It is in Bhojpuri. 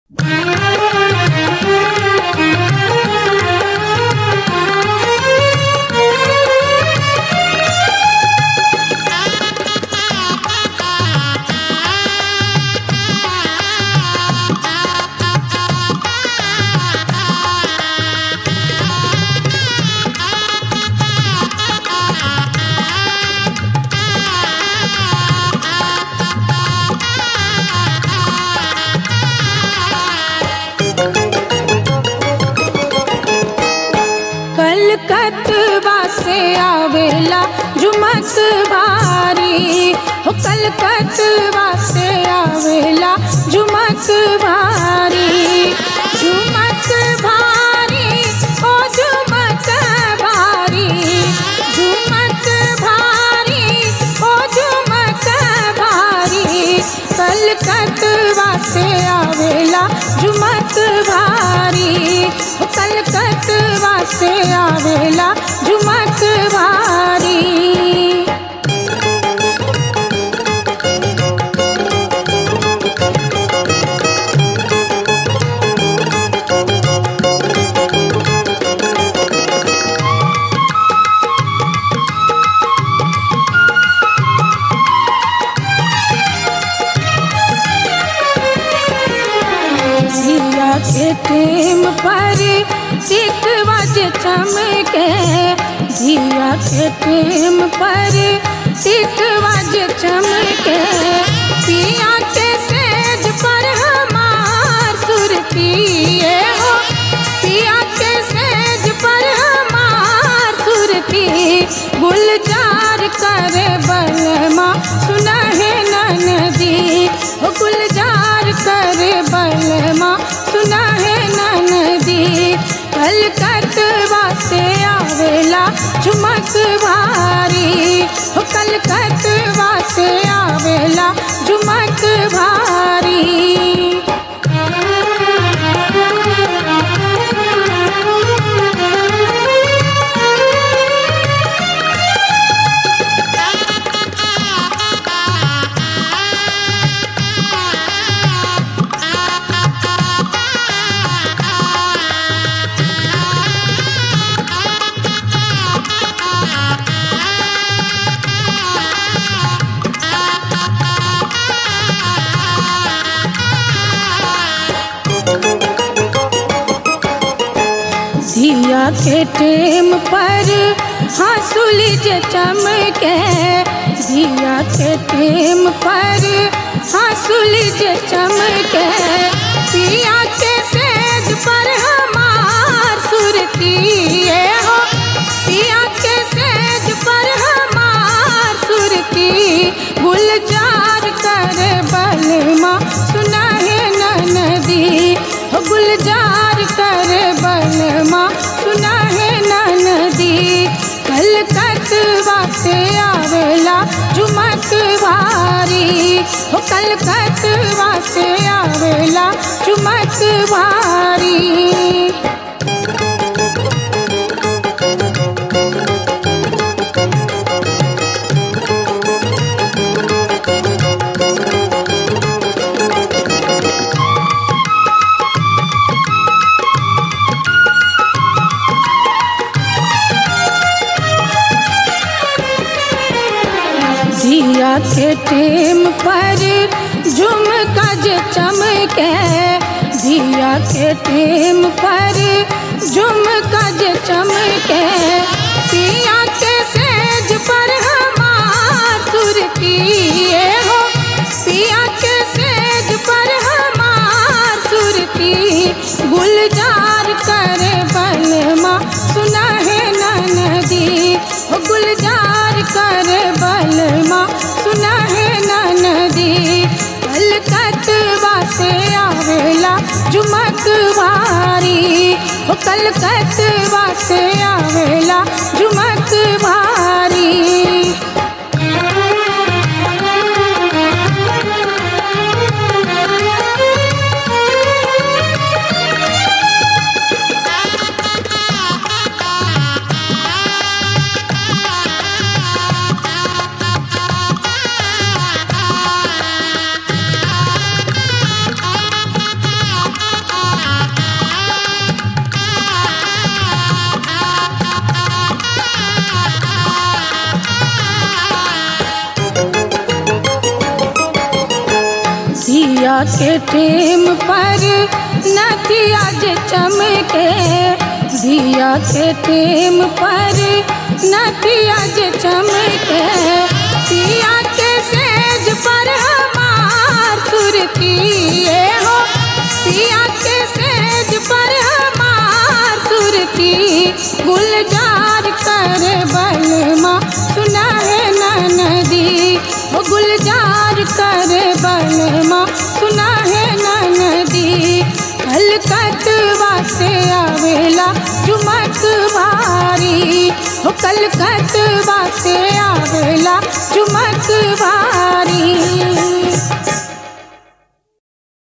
कलकतवा से आवेला जुमत भारी हो कलकतवा से आवेला जुमत भारी जुमत भारी ओ जुमत भारी जुमत भारी ओ जुमत भारी कलकतवा से आवेला जुमत भारी हो कलकतवा से आवेला जुमत भारी जिया के टेम पर टिक बज चमके जिया के टेम पर टिक बज चमके पिया के सेज पर हमार सुरतिए हो पिया के सेज पर हमार सुरती गुलजार करे बलमा सुना है ननदी हो गुलजार करे बलमा सुना है ननदी कलकतवा से आवेला झुमक भारी हो कलकतवा से आवेला झुमक भारी दिया के टेम पर हंसुल जे चमके दिया के टेम पर हंसुल जे चमके पिया के सेज पर हमार सुरतिए हो पिया के सेज पर हमार सुरती गुलजार कर बलमा सुना है ननदी हो गुलजार कर बलमा सुना है ननदी कलकतवा से आवेला झुमक भारी हो कलकतवा से आवेला झुमक भारी दिया के टेम पर झुमका जे चमके दिया के टेम पर झुमका जे चमके पिया के सेज पर हमार सुरतिए हो पिया के सेज पर हमार सुरती गुलजार करे बलमा सुना है ननदी हो गुलजार करे बलमा सुना है ननदी कलकतवा से आवेला झुमक भारी हो कलकतवा से आवेला झुमक भारी दिया के टेम पर नथिया जे चमके दिया के टेम पर नथिया जे चमके पिया के सेज पर हमार सुरती हो पिया के सेज पर हमार सुरती गुलजार कर बलमा सुना है नदी वो गुलजार कर बलमा सुना है नदी कलकतवा से आवेला चुमक भारी हो कलकतवा से आवेला चुमक भारी